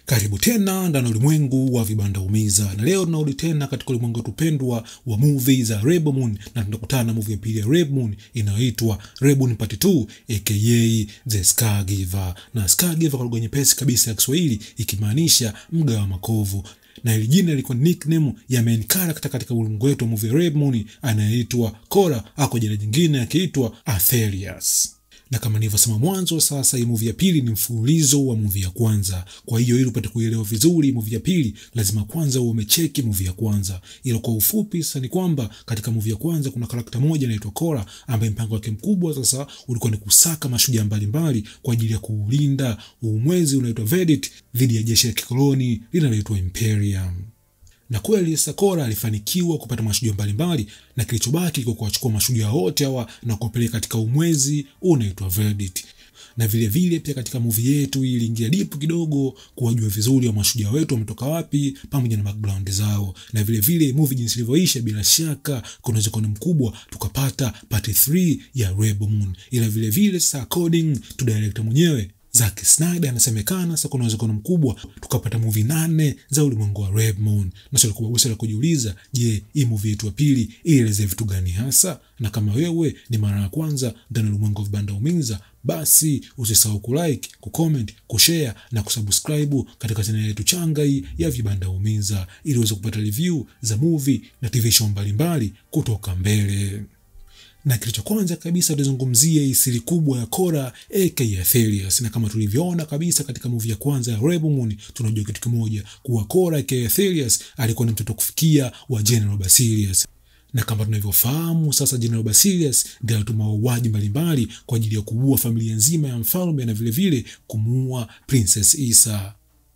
Karibu tena ndani ya ulimwengu wa vibanda umiza, na leo tunarudi tena katika ulimwengu wetu pendwa wa movie za Rebel Moon, na tunakutana na movie ya pili ya Rebel Moon inayoitwa Rebel Moon Part 2 aka The Scaregiver. Na Scaregiver kwa lugha nyepesi kabisa ya Kiswahili ikimaanisha mga wa makovu na hili jina lilikuwa nickname ya main character katika ulimwengu wetu wa movie Rebel Moon anayeitwa Cora, ako jina jingine akiitwa Atherius na kama nilivyosema mwanzo, sasa hii movie ya pili ni mfululizo wa movie ya kwanza. Kwa hiyo ili upate kuelewa vizuri movie ya pili, lazima kwanza uwe umecheki movie ya kwanza. Ila kwa ufupi sasa ni kwamba katika movie ya kwanza kuna karakta moja inaitwa Cora, ambaye mpango wake mkubwa sasa ulikuwa ni kusaka mashujaa mbalimbali kwa ajili ya kuulinda uumwezi unaitwa Verdict dhidi ya jeshi la kikoloni linaloitwa Imperium na kweli Sakora alifanikiwa kupata mashujaa mbalimbali, na kilichobaki kwa kuwachukua mashujaa wote hawa na kuwapeleka katika umwezi unaitwa Verdict. Na vile vile pia katika movie yetu iliingia deep kidogo kuwajua vizuri wa mashujaa wetu wametoka wapi pamoja na background zao, na vile vile movie jinsi ilivyoisha, bila shaka kuna uwezekano mkubwa tukapata part 3 ya Rebel Moon, ila vile vile sasa according to director mwenyewe Zack Snyder anasemekana sasa kuna uwezekano mkubwa tukapata movie nane za ulimwengu wa Rebel Moon. Na swali kubwa la kujiuliza, je, hii movie yetu ya pili ieleze vitu gani hasa? Na kama wewe ni mara ya kwanza ndani ya ulimwengu wa vibanda umiza, basi usisahau kulike, kucomment, kushare na kusubscribe katika channel yetu changa hii ya vibanda umiza ili uweze kupata review za movie na TV show mbalimbali kutoka mbele na kitu cha kwanza kabisa tutazungumzia hii siri kubwa ya Cora aka Atherius, na kama tulivyoona kabisa katika movie ya kwanza ya Rebel Moon, tunajua kitu kimoja kuwa Cora aka Atherius alikuwa ni mtoto kufikia wa General Basilius na kama tunavyofahamu sasa, General Basilius ndiye alituma wauaji mbalimbali kwa ajili ya kuua familia nzima ya mfalme na vilevile kumuua Princess Issa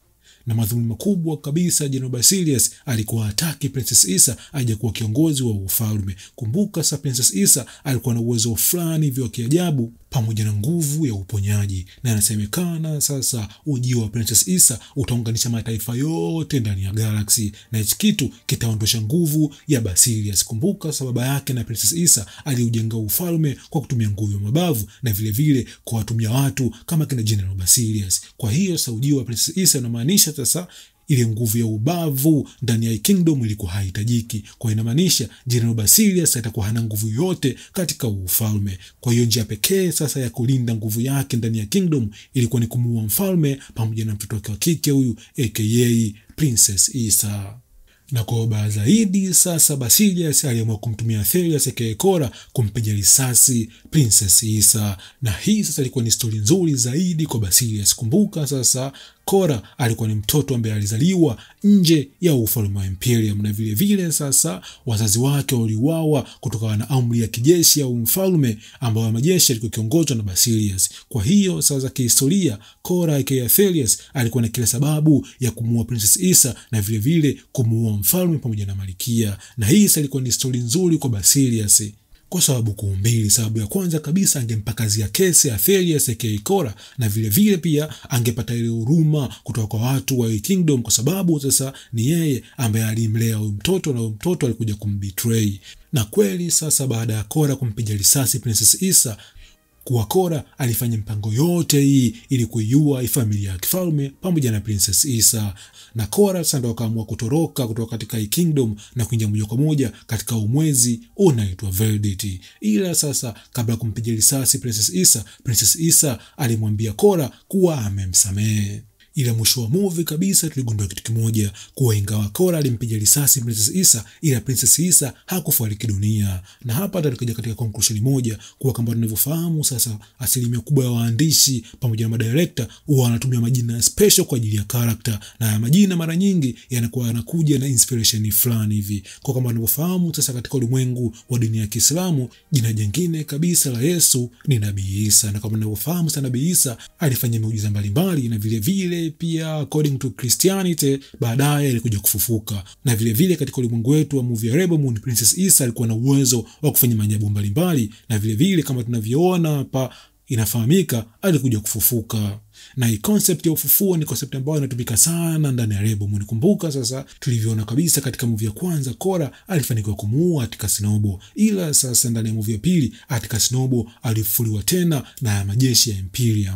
na madhumuni makubwa kabisa, General Basilius alikuwa hataki Princess Issa aje kuwa kiongozi wa ufalme. Kumbuka sasa, Princess Issa alikuwa na uwezo fulani hivyo wa kiajabu pamoja na nguvu ya uponyaji, na inasemekana sasa ujio wa Princess Issa utaunganisha mataifa yote ndani ya galaksi, na hichi kitu kitaondosha nguvu ya Basilius. Kumbuka sasa, baba yake na Princess Issa aliujenga ufalme kwa kutumia nguvu ya mabavu na vilevile kwa watumia watu kama kina General Basilius. Kwa hiyo sasa ujio wa Princess Issa unamaanisha sasa ile nguvu ya ubavu ndani ya kingdom ilikuwa haihitajiki. Kwa inamaanisha General Basilius atakuwa hana nguvu yote katika ufalme. Kwa hiyo njia pekee sasa ya kulinda nguvu yake ndani ya kingdom ilikuwa ni kumuua mfalme pamoja na mtoto wake wa kike huyu aka Princess Issa na kwa ubaya zaidi sasa, Basilius aliamua kumtumia Atherius aka Cora kumpiga risasi Princess Issa, na hii sasa ilikuwa ni stori nzuri zaidi kwa Basilius. Kumbuka sasa Cora alikuwa ni mtoto ambaye alizaliwa nje ya ufalme wa Imperium, na vile vile sasa wazazi wake waliuawa kutokana na amri ya kijeshi au mfalme ambayo majeshi yalikuwa kiongozwa na Basilius. Kwa hiyo sasa kihistoria, Cora aka Atherius alikuwa na kila sababu ya kumuua Princess Issa na vile vile kumuua mfalme pamoja na malikia, na hii sasa ilikuwa ni stori nzuri kwa Basilius kwa sababu kuu mbili. Sababu ya kwanza kabisa, angempa kazi ya kesi Atherius aka Cora, na vile vile pia angepata ile huruma kutoka kwa watu wa kingdom, kwa sababu sasa ni yeye ambaye alimlea huyu mtoto na huyu mtoto alikuja kumbetray. Na kweli sasa, baada ya Cora kumpiga risasi Princess Issa kuwa Cora alifanya mpango yote hii ili kuiua familia ya kifalme pamoja na Princess Issa, na Cora sasa ndo akaamua kutoroka kutoka katika hii kingdom na kuingia moja kwa moja katika umwezi unaitwa Verdict. Ila sasa, kabla ya kumpiga risasi Princess Issa, Princess Issa alimwambia Cora kuwa amemsamehe ila mwisho wa movie kabisa tuligundua kitu kimoja, kuwa ingawa Cora alimpiga risasi Princess Issa, ila Princess Issa hakufariki dunia. Na hapa tulikuja katika conclusion moja kuwa kama tunavyofahamu sasa, asilimia kubwa ya waandishi pamoja na madirekta huwa wanatumia majina special kwa ajili ya character, na majina mara nyingi yanakuwa yanakuja na inspiration fulani hivi. Kwa kama tunavyofahamu sasa, katika ulimwengu wa dini ya Kiislamu jina jingine kabisa la Yesu ni Nabii Isa, na kama tunavyofahamu sasa, Nabii Isa alifanya miujiza mbalimbali na vile vile pia according to Christianity baadaye alikuja kufufuka, na vile vile katika ulimwengu wetu wa movie ya Rebel Moon, Princess Issa alikuwa na uwezo wa kufanya maajabu mbalimbali, na vile vile kama tunavyoona hapa inafahamika alikuja kufufuka na hii concept ya ufufuo ni concept ambayo inatumika sana ndani ya Rebel Moon. Kumbuka sasa, tulivyoona kabisa katika movie ya kwanza, Cora alifanikiwa kumuua Atticus Noble, ila sasa ndani ya movie ya pili Atticus Noble alifufuliwa tena na majeshi ya Imperium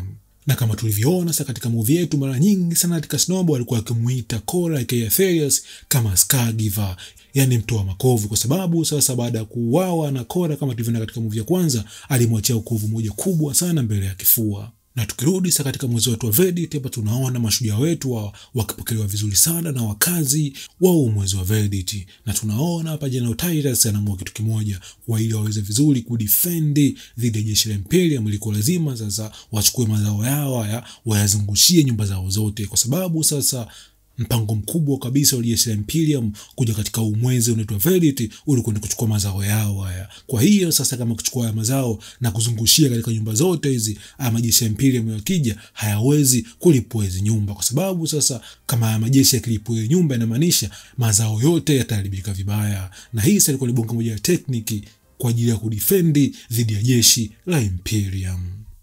na kama tulivyoona sasa katika movie yetu, mara nyingi sana katika Snowball alikuwa akimuita Cora aka Atherius kama Scagiver, yani mtoa makovu, kwa sababu sasa baada ya kuuawa na Cora, kama tulivyoona katika movie ya kwanza, alimwachia ukovu moja kubwa sana mbele ya kifua na tukirudi sasa katika mwezi wetu wa Verdict, hapa tunaona mashujaa wetu wa, wakipokelewa vizuri sana na wakazi wa huu mwezi wa Verdict, na tunaona hapa General Titus anaamua kitu kimoja, kwa ili waweze vizuri kudefend dhidi ya jeshi la Imperium, ilikuwa lazima sasa wachukue mazao yao haya wayazungushie nyumba zao zote, kwa sababu sasa mpango mkubwa kabisa wa jeshi la Imperium kuja katika umwezi unaitwa Verdict ulikuwa ni kuchukua mazao yao haya. Kwa hiyo sasa, kama kuchukua haya mazao na kuzungushia katika nyumba zote hizi, haya majeshi ya Imperium yakija hayawezi kulipua hizi nyumba, kwa sababu sasa kama haya majeshi yakilipua hiyo nyumba, inamaanisha mazao yote yataharibika vibaya, na hii sasa ilikuwa ni bonga moja ya tekniki kwa ajili ya kudefendi dhidi ya jeshi la Imperium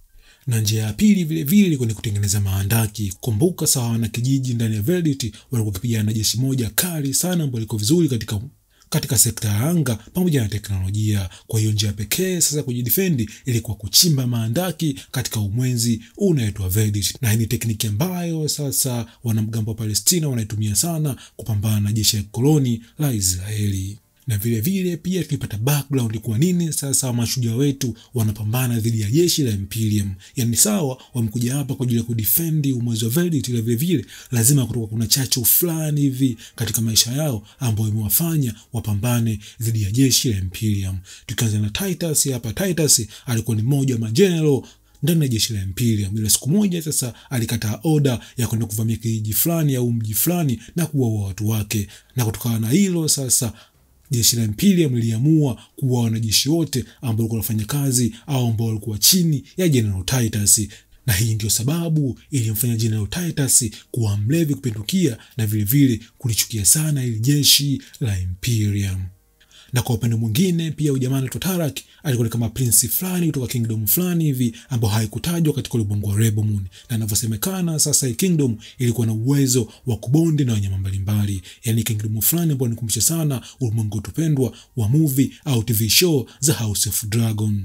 na njia ya pili vile vile ilikuwa ni kutengeneza maandaki. Kumbuka sawa na kijiji ndani ya Verdict walikuwa wakipigana na jeshi moja kali sana ambalo liko vizuri katika katika sekta ya anga pamoja na teknolojia. Kwa hiyo njia pekee sasa kujidefendi ilikuwa kuchimba maandaki katika umwenzi unaitwa Verdict, na hii ni tekniki ambayo sasa wanamgambo wa Palestina wanaitumia sana kupambana na jeshi la koloni la Israeli na vile vile pia tulipata background kwa nini sasa mashujaa wetu wanapambana dhidi ya jeshi la Imperium. Yani sawa, wamekuja hapa kwa ajili ya kudefend umwezi wa Verdict, ila vile vile lazima kutoka kuna chachu fulani hivi katika maisha yao ambayo imewafanya wapambane dhidi ya jeshi la Imperium. Tukianza na Titus hapa, Titus alikuwa ni mmoja wa majenerali ndani ya jeshi la Imperium. Ila siku moja sasa alikataa oda ya kwenda kuvamia kijiji fulani au mji fulani na kuwaua watu wake, na kutokana na hilo sasa jeshi la Imperium liliamua kuwa wanajeshi wote ambao walikuwa wanafanya kazi au ambao walikuwa chini ya General Titus, na hii ndio sababu ilimfanya General Titus kuwa mlevi kupindukia na vilevile vile kulichukia sana ili jeshi la Imperium na kwa upande mwingine pia ujamaa anaitwa Tarak alikuwa ni kama prince fulani kutoka kingdom fulani hivi ambao haikutajwa katika ulimwengu wa Rebel Moon, na inavyosemekana sasa hii kingdom ilikuwa na uwezo wa kubondi na wanyama mbalimbali, yani kingdom fulani ambao nikumbusha sana ulimwengu utupendwa wa movie au TV show za House of Dragon.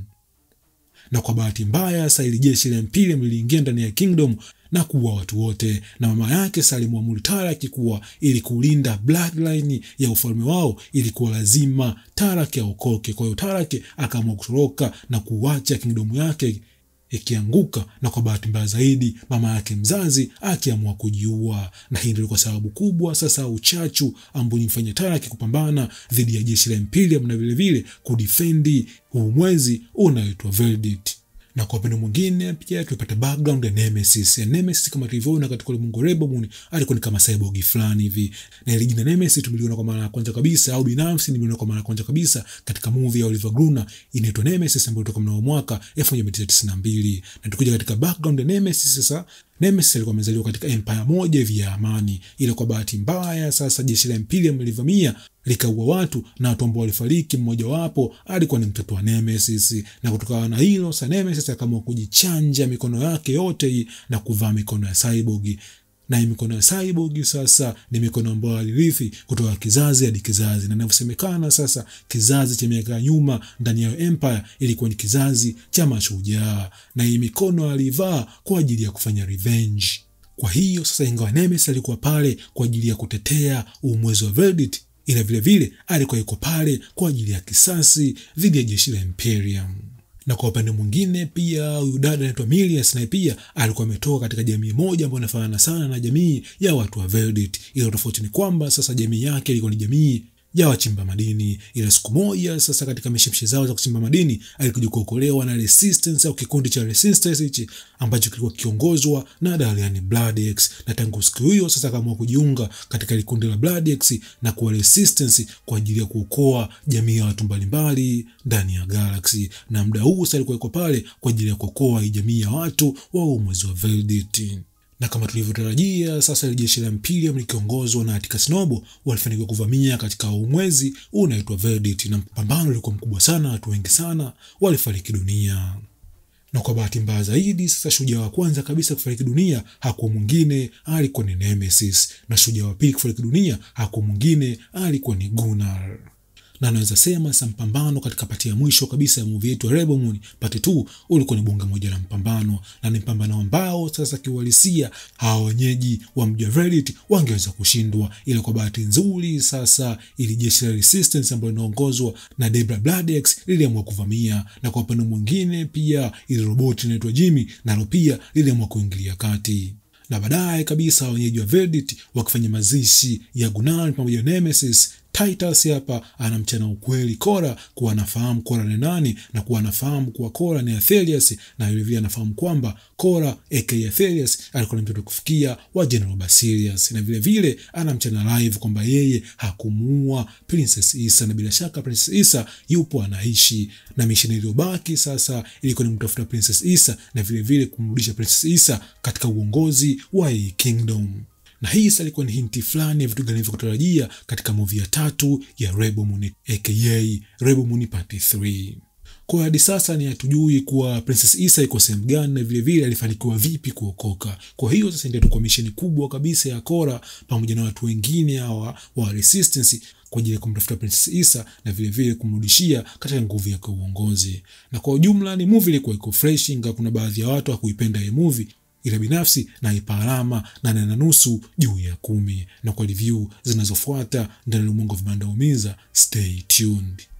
Na kwa bahati mbaya sasa ili jeshi la Imperium liliingia ndani ya kingdom na kuua watu wote, na mama yake sasa alimwamuru Tarak kuwa ili kulinda bloodline ya ufalme wao ilikuwa lazima Tarak aokoke. Kwa hiyo Tarak akaamua kutoroka na kuacha kingdomu yake ikianguka, na kwa bahati mbaya zaidi mama yake mzazi akiamua kujiua, na hii ndio kwa sababu kubwa sasa uchachu ambao nimfanya Tarak kupambana dhidi ya jeshi la Imperium na vilevile kudifendi huu mwezi unaoitwa Verdict na kwa upande mwingine pia tulipata background ya Nemesis. Ya Nemesis kama tulivyoona katika ulimwengu wa Rebel Moon alikuwa ni kama cyborg fulani hivi, na ile jina Nemesis tumeliona kwa mara ya kwanza kabisa, au binafsi nimeliona kwa mara ya kwanza kabisa katika movie ya Oliver Gruner inaitwa Nemesis ambayo ilitoka mnamo mwaka 1992. Na tukuja katika background ya Nemesis sasa Nemesis alikuwa amezaliwa katika empire moja hivi ya amani, ila kwa bahati mbaya sasa jeshi la Imperium lilivamia likaua watu na watu ambao walifariki, mmojawapo alikuwa ni mtoto wa Nemesis. Na kutokana na hilo sasa Nemesis akaamua kujichanja mikono yake yote hii na kuvaa mikono ya cyborg na hii mikono ya cyborg sasa ni mikono ambayo alirithi kutoka kizazi hadi kizazi, na inavyosemekana sasa kizazi cha miaka ya nyuma ndani ya empire ilikuwa ni kizazi cha mashujaa, na hii mikono alivaa kwa ajili ya kufanya revenge. Kwa hiyo sasa, ingawa Nemesis alikuwa pale kwa ajili ya kutetea umwezi wa Verdict, ila vilevile alikuwa yuko pale kwa ajili ya kisasi dhidi ya jeshi la Imperium na kwa upande mwingine pia huyu dada anaitwa Milius naye pia alikuwa ametoka katika jamii moja ambayo inafanana sana na jamii ya watu wa Verdict, ila tofauti ni kwamba sasa jamii yake ilikuwa ni jamii ya wachimba madini. Ila siku moja sasa, katika mishemishe zao za kuchimba madini, alikuja kuokolewa na resistance au kikundi cha resistance hichi ambacho kilikuwa kiongozwa na Dalian Bloodaxe, na tangu siku hiyo sasa akaamua kujiunga katika kikundi la Bloodaxe na kuwa resistance kwa ajili ya kuokoa jamii ya watu mbalimbali ndani ya galaxy. Na muda huu sasa alikuwa yuko pale kwa ajili ya kuokoa hii jamii ya watu wa umwezi wa Verdict na kama tulivyotarajia sasa, ile jeshi la Imperium likiongozwa na Atticus Noble walifanikiwa kuvamia katika umwezi unaitwa Verdict, na mpambano ulikuwa mkubwa sana, watu wengi sana walifariki dunia. Na kwa bahati mbaya zaidi, sasa shujaa wa kwanza kabisa kufariki dunia hakuwa mwingine, alikuwa ni Nemesis, na shujaa wa pili kufariki dunia hakuwa mwingine, alikuwa ni Gunnar na naweza sema sa mpambano katika pati ya mwisho kabisa ya movie yetu ya Rebel Moon pati 2 ulikuwa ni bunge moja la mpambano, na ni mpambano ambao sasa kiuhalisia hawa wenyeji wa mji wa Reddit wangeweza kushindwa, ila kwa bahati nzuri sasa ili jeshi la Resistance ambalo linaongozwa na Debra Bladex liliamua kuvamia, na kwa upande mwingine pia ili roboti inaitwa Jimmy nalo pia liliamua kuingilia kati na baadaye kabisa wenyeji wa Reddit wakifanya mazishi ya Gunnar pamoja na Nemesis. Titus hapa anamchana ukweli Kora kuwa anafahamu Kora ni nani na kuwa anafahamu kuwa Kora ni Athelius, na vilevile anafahamu kwamba Kora aka Athelius alikuwa ni mtoto kufikia wa General Basilius, na vilevile anamchana live kwamba yeye hakumuua Princess Issa, na bila shaka Princess Issa yupo anaishi, na misheni iliyobaki sasa ilikuwa ni mtafuta Princess Issa na vilevile kumrudisha Princess Issa katika uongozi wa A Kingdom na hii sasa ilikuwa ni hinti fulani ya vitu gani vya kutarajia katika movie ya tatu ya Rebel Moon aka Rebel Moon Part 3. Kwa hadi sasa ni hatujui kuwa Princess Issa iko sehemu gani na vile vile alifanikiwa vipi kuokoka. Kwa hiyo sasa ndio tukua misheni kubwa kabisa ya Kora pamoja na watu wengine hawa wa Resistance kwa ajili ya kumtafuta Princess Issa na vile vile kumrudishia katika nguvu yake uongozi. Na kwa ujumla ni movie ilikuwa iko fresh, ingawa kuna baadhi ya watu hakuipenda hii movie ila binafsi naipa alama nane na nusu juu ya kumi. Na kwa review zinazofuata ndani ya ulimwengu wa vibanda umiza, stay tuned.